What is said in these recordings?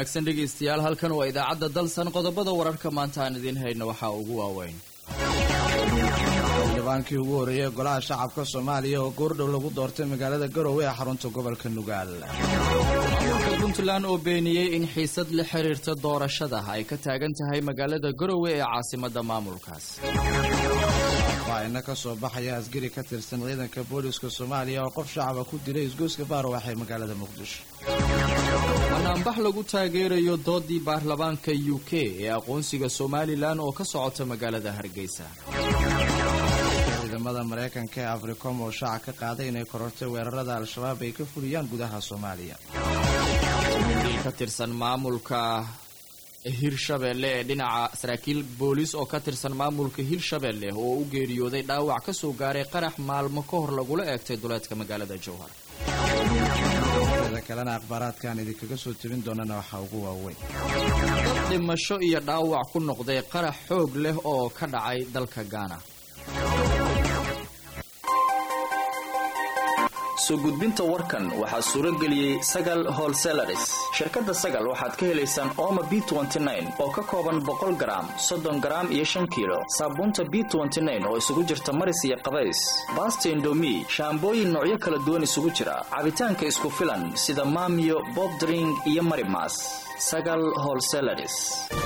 wanaagsan dhegaystayaal halkan waa idaacadda dalsan qodobada wararka maanta aan idiin hayno waxaa ugu waaweyn xildhibaankii ugu horreeyey golaha shacabka soomaaliya oo goordhow lagu doortay magaalada garowe ee xarunta gobolka nugaal maamulka puntland oo beeniyey in xiisad la xiriirta doorashada ay ka taagan tahay magaalada garowe ee caasimadda maamulkaas faahfaahinno ka soo baxaya asgari ka tirsan ciidanka booliska soomaaliya oo qof shacaba ku dilay isgoyska baarwax ee magaalada muqdisho banaanbax lagu taageerayo doodii baarlamaanka u k ee aqoonsiga somalilan oo ka socota magaalada hargeysa ciidamada maraykanka ee africom oo shaaca ka qaaday inay korortay weerarada al-shabaab ay ka fuliyaan gudaha soomaaliya ka tirsan maamulka hirshabeelle ee dhinaca saraakiil booliis oo ka tirsan maamulka hirshabeelle oo u geeriyooday dhaawac ka soo gaaray qarax maalmo ka hor lagula eegtay duleedka magaalada jowhar sida kalena akhbaaraadkan idinkaga soo tebin doonana waxaa ugu waaweyn dad dhimasho iyo dhaawac ku noqday qarax xoog leh oo ka dhacay dalka gaana soo gudbinta warkan waxaa suuro geliyey sagal holselaris shirkadda sagal waxaad ka helaysaan ooma b oo ka kooban boqol garaam soddon garaam iyo shan kiilo saabuunta b oo isugu jirta maris iyo qabays baasta indomi shaambooyin noocyo kala duwan isugu jira cabitaanka isku filan sida maamiyo bobdring iyo marimas sagal holselaris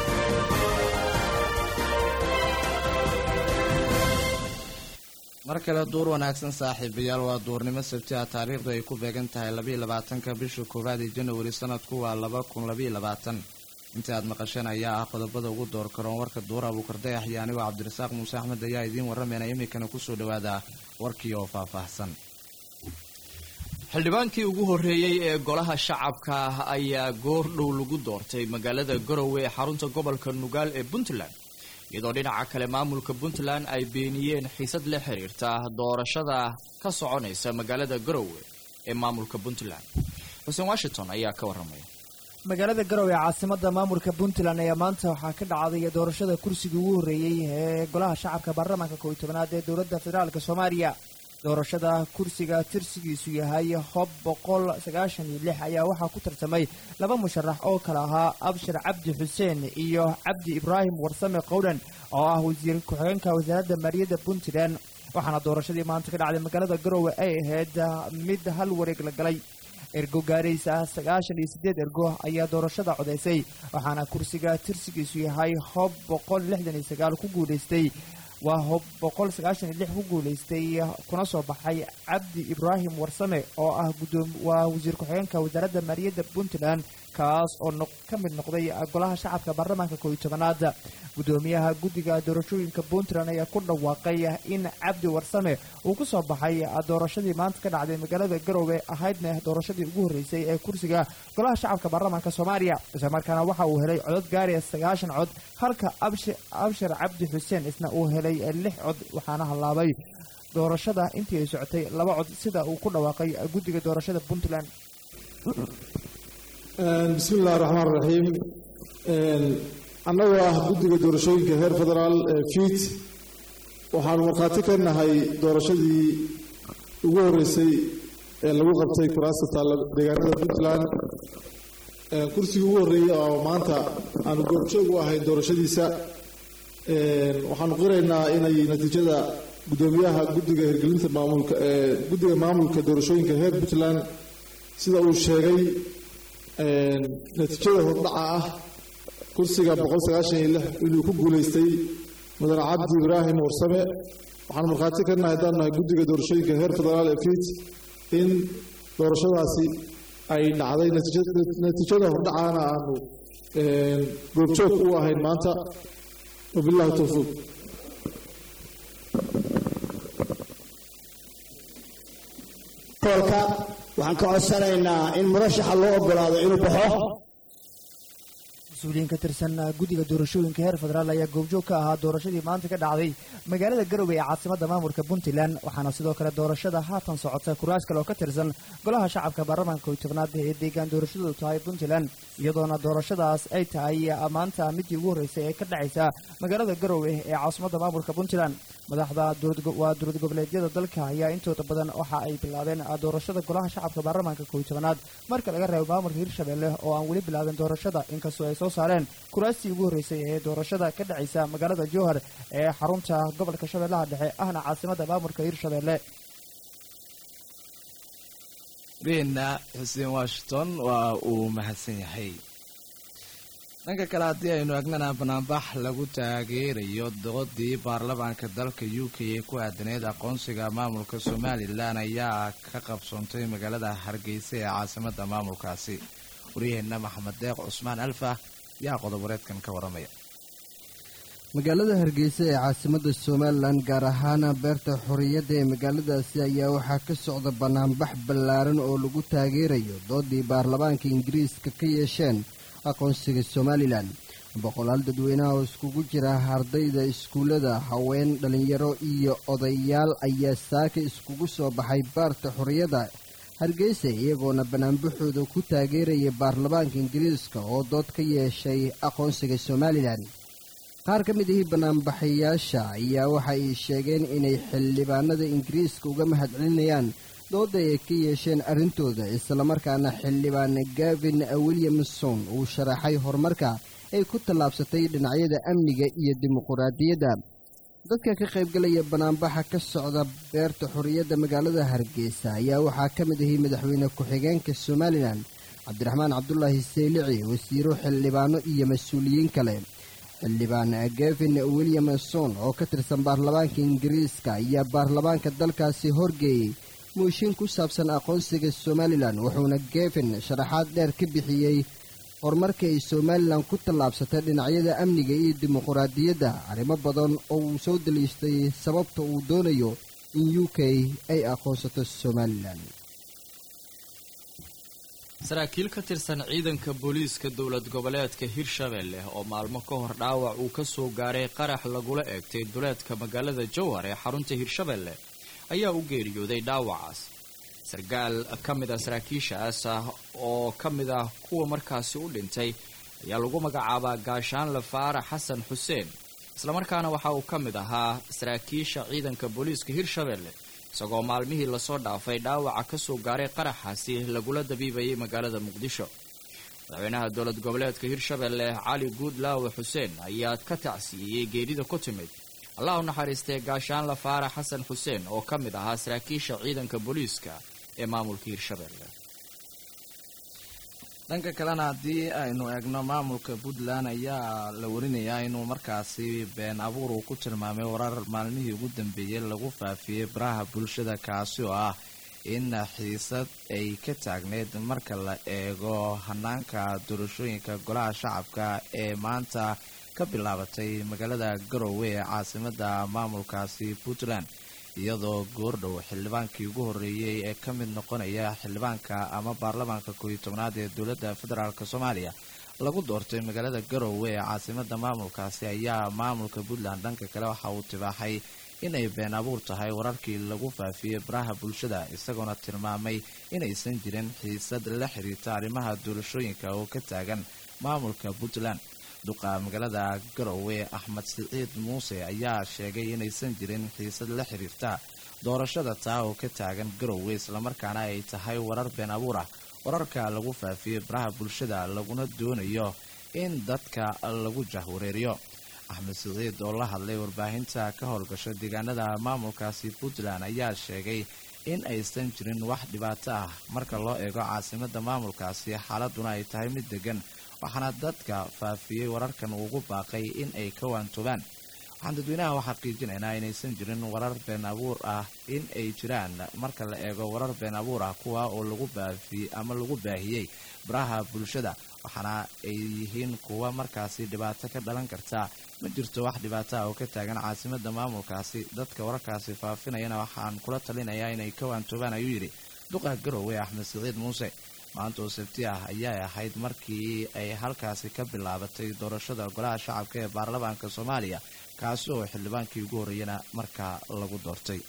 mar kale duur wanaagsan saaxiibayaal waa duurnimo sabti ah taariikhdu ay ku beegan tahay labaiyo labaatanka bisha koowaad ee janawari sanadku waa laba kun labaiyo labaatan inta aad maqasheen ayaa ah qodobada ugu door karoon warka duur abuukardayax iyo anigoo cabdirasaaq muuse axmed ayaa idiin warramayna iminkana kusoo dhawaada warkii oo faahfaahsan xildhibaankii ugu horreeyey ee golaha shacabka ah ayaa goor dhow lagu doortay magaalada garowe ee xarunta gobolka nugaal ee puntland iyadoo dhinaca kale maamulka puntland ay beeniyeen xiisad la xiriirta doorashada ka soconaysa magaalada garowe ee maamulka puntland xuseen washington ayaa ka warramaya magaalada garowe ee caasimada maamulka puntland ayaa maanta waxaa ka dhacday doorashada kursiga ugu horreeyey ee golaha shacabka baarlamaanka kow iyo tobanaad ee dowladda federaalk soomaaliya doorashada kursiga tirsigiisu yahay hob boqol sagaashan iyo lix ayaa waxaa ku tartamay laba musharax oo kale ahaa abshir cabdi xuseen iyo cabdi ibraahim warsame qowdhan oo ah wasiir ku-xigeenka wasaaradda maaliyadda puntland waxaana doorashadii maanta ka dhacday magaalada garowe ay ahayd mid hal wareeg la galay ergo gaaraysa sagaashan iyo siddeed ergo ayaa doorashada codaysay waxaana kursiga tirsigiisu yahay hob boqol lixdan iyo sagaal ku guulaystay waa hob boqol sagaashan iyo lix ku guulaystay kuna soo baxay cabdi ibraahim warsame oo ah gudoom waa wasiir ku-xigeenka wasaaradda maaliyadda puntland kaas oo ka mid noqday golaha shacabka baarlamaanka kow iyo tobanaad guddoomiyaha guddiga doorashooyinka puntland ayaa ku dhawaaqay in cabdi warsame uu ku soo baxay doorashadii maanta ka dhacday magaalada garowe ahaydna doorashadii ugu horreysay ee kursiga golaha shacabka baarlamaanka soomaaliya isla markaana waxa uu helay codod gaaraya sagaashan cod halka abshir cabdi xuseen isna uu helay lix cod waxaana hallaabay doorashada intii ay socotay laba cod sida uu ku dhawaaqay guddiga doorashada puntland bismi illahi raxmaan raxiim annagoo ah guddiga doorashooyinka heer federaal ee fiit waxaanu markhaati ka nahay doorashadii ugu horreysay ee lagu qabtay kuraasta taalla deegaanada puntland kursigii ugu horreeyey oo maanta aanu goobjoog u ahayn doorashadiisa waxaanu qiraynaa inay natiijada guddoomiyaha guddiga hirgelinta maamulka ee guddiga maamulka doorashooyinka heer puntland sida uu sheegay natiijada hordhaca ah kursiga boqol sagaashan iyo lix inuu ku guulaystay mudane cabdi ibraahim warsame waxaanu markhaati ka nahay haddaan nahay guddiga doorashooyinka heer federaal ee fiit in doorashadaasi ay dhacday natiijada hordhacaana aanu goobjoog u ahayn maanta wabillahi towfiiq koolka waxaan ka codsanaynaa in murashaxa loo ogolaado inuu baxo mas-uuliyiin ka tirsan guddiga doorashooyinka heer federaal ayaa goobjoog ka ahaa doorashadii maanta ka dhacday magaalada garowe ee caasimada maamulka puntland waxaana sidoo kale doorashada haatan socota kuraas kale oo ka tirsan golaha shacabka baarlamaanka kow iyo tobnaad ee deegaan doorashadoodu tahay puntland iyadoona doorashadaas ay tahay maanta midii ugu horreysay ee ka dhacaysa magaalada garowe ee caasimada maamulka puntland madaxda waa dowlad goboleedyada dalka ayaa intooda badan waxa ay bilaabeen doorashada golaha shacabka baarlamaanka kow iyo tobanaad marka laga reebo maamulka hirshabelle oo aan weli bilaabin doorashada inkastoo ay soo saareen kuraastii ugu horreysay ee doorashada ka dhacaysa magaalada jowhar ee xarunta gobolka shabeellaha dhexe ahna caasimadda maamulka hirshabelle rina xuseen washington waa uu mahadsan yahay dhanka kale haddii aynu egnana banaanbax lagu taageerayo doodii baarlamaanka dalka u k ee ku aadaneyd aqoonsiga maamulka somalilan ayaa ka qabsoontay magaalada hargeysa ee caasimadda maamulkaasi waryaheena maxamed deeq cusmaan alfa yaa qodoboreedkan ka waramaya magaalada hargeysa ee caasimadda somalilan gaar ahaan beerta xorriyadda ee magaaladaasi ayaa waxaa ka socda banaanbax ballaaran oo lagu taageerayo doodii baarlamaanka ingiriiska ka yeesheen aqoonsiga somalilan boqolaal dadweynaha oo iskugu jira ardayda iskuullada haween dhallinyaro iyo odayaal ayaa saaka iskugu soo baxay baarta xorriyadda hargeysa iyagoona banaanbaxooda ku taageeraya baarlamaanka ingiriiska oo dood ka yeeshay aqoonsiga somalilan qaar ka mid ahii banaanbaxayaasha ayaa waxa ay sheegeen inay xildhibaanada ingiriiska uga mahadcelinayaan dooda ay ka yeesheen arrintooda islamarkaana xildhibaan gavin williamson uu sharaxay horumarka ay ku tallaabsatay dhinacyada amniga iyo dimuquraadiyadda dadka ka qaybgalaya banaanbaxa ka socda beerta xorriyadda magaalada hargeysa ayaa waxaa ka mid ahi madaxweyne ku-xigeenka somalilan cabdiraxmaan cabdulaahi saylici wasiiro xildhibaano iyo mas-uuliyiin kale xildhibaan gavin williamson oo ka tirsan baarlamaanka ingiriiska ayaa baarlamaanka dalkaasi horgeeyey muushin ku saabsan aqoonsiga somalilan wuxuuna gevin sharaxaad dheer ka bixiyey horumarka ay somalilan ku tallaabsatay dhinacyada amniga iyo dimuquraadiyadda arrimo badan oo uu soo daliishtay sababta uu doonayo in u k ay aqoonsato somalilan saraakiil ka tirsan ciidanka booliiska dowlad goboleedka hirshabelle oo maalmo ka hor dhaawac uu ka soo gaaray qarax lagula eegtay duleedka magaalada jowhar ee xarunta hirshabelle ayaa u geeriyooday dhaawacaas sarkaal ka mid a saraakiishaas ah oo ka mid ah kuwa markaasi u dhintay ayaa lagu magacaabaa gaashaanle faarax xasan xuseen islamarkaana waxa uu ka mid ahaa saraakiisha ciidanka booliiska hirshabelle isagoo maalmihii lasoo dhaafay dhaawaca ka soo gaaray qaraxaasi lagula dabiibayay magaalada muqdisho madaxweynaha dowlad goboleedka hirshabelle cali guudlaawe xuseen ayaa ka tacsiiyey geerida ku timid allah u naxariistay gaashaanle faarax xasan xuseen oo ka mid ahaa saraakiisha ciidanka booliiska ee maamulka hirshabelle dhanka kalena haddii aynu eegno maamulka puntland ayaa la warinayaa inuu markaasi been abuur uu ku tilmaamay warar maalmihii ugu dambeeyey lagu faafiyey baraha bulshada kaasi oo ah in xiisad ay ka taagneyd marka la eego hanaanka doorashooyinka golaha shacabka ee maanta ka bilaabatay magaalada garowe ee caasimada maamulkaasi puntland iyadoo goordhow xildhibaankii ugu horreeyey ee ka mid noqonaya xildhibaanka ama baarlamaanka kooiyo tobnaad ee dowladda federaalk soomaaliya lagu doortay magaalada garowe ee caasimada maamulkaasi ayaa maamulka puntland dhanka kale waxa uu tibaaxay inay been abuur tahay wararkii lagu faafiyey baraha bulshada isagoona tilmaamay inaysan jirin xiisad la xiriirta arrimaha doorashooyinka oo ka taagan maamulka puntland duqa magaalada garowe axmed siciid muuse ayaa sheegay inaysan jirin xiisad la xiriirta doorashada taa oo ka taagan garowe islamarkaana ay tahay warar been abuur ah wararka lagu faafiyey baraha bulshada laguna doonayo in dadka lagu jahwareeriyo axmed siciid oo la hadlay warbaahinta ka howlgasha deegaanada maamulkaasi puntland ayaa sheegay in aysan jirin wax dhibaato ah marka loo eego caasimada maamulkaasi xaaladuna ay tahay mid degan waxaana dadka faafiyey wararkan ugu baaqay in ay ka waantoobaan waxaan dadweynaha u xaqiijinaynaa inaysan jirin warar been abuur ah in ay jiraan marka la eego warar been abuur ah kuwa oo lagu baafiyey ama lagu baahiyey baraha bulshada waxaana ay yihiin kuwa markaasi dhibaato ka dhalan karta ma jirto wax dhibaato ah oo ka taagan caasimada maamulkaasi dadka wararkaasi faafinayana waxaan kula talinayaa inay ka waantoobaan ayuu yidhi duqa garowe axmed siciid muuse maanta oo sabti ah ayay ahayd markii ay halkaasi ka bilaabatay doorashada golaha shacabka ee baarlamaanka soomaaliya kaasi oo xildhibaankii ugu horreeyana markaa lagu doortay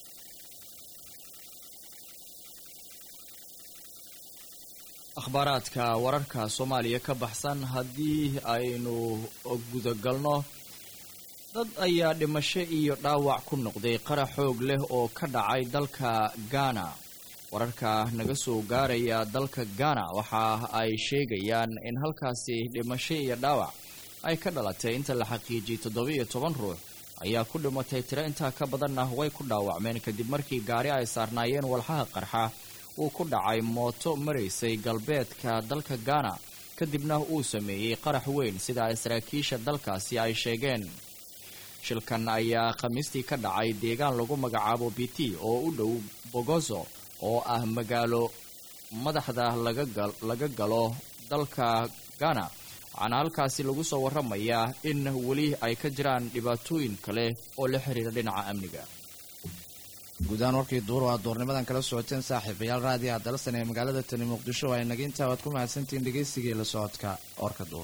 akhbaaraadka wararka soomaaliya ka baxsan haddii aynu gudagalno dad ayaa dhimasho iyo dhaawac ku noqday qarax xoog leh oo ka dhacay dalka gaana wararka naga soo gaaraya dalka gaana waxa ay sheegayaan in halkaasi dhimasho iyo dhaawac ay ka dhalatay inta la xaqiijiyey toddoba-iyo toban ruux ayaa ku dhimatay tiro intaa ka badanna way ku dhaawacmeen kadib markii gaari ay saarnaayeen walxaha qarxa uu ku dhacay mooto maraysay galbeedka dalka gaana kadibna uu sameeyey qarax weyn sida ay saraakiisha dalkaasi ay sheegeen shilkan ayaa khamiistii ka dhacay deegaan lagu magacaabo biti oo u dhow bogoso oo ah magaalo madaxda laga galo dalka ghana waxaana halkaasi lagu soo warramayaa in weli ay ka jiraan dhibaatooyin kale oo la xiriira dhinaca amniga guud ahaan warkii duur oo aad duurnimadan kala socoteen saaxiibayaal raadiyaha dalsan ee magaalada tani muqdisho ay naga intaa waad ku mahadsantihiin dhegaysigii la socodka warka duur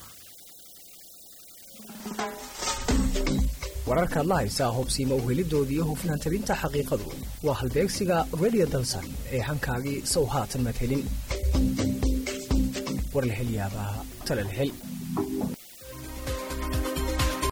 wararkaad la haysaa hubsiima uhelidoodii hufnaan tabinta xaqiiqadu waa halbeegsiga radio dalsan ee hankaagii sow haatan madhelin warlahelyaabaha talalhel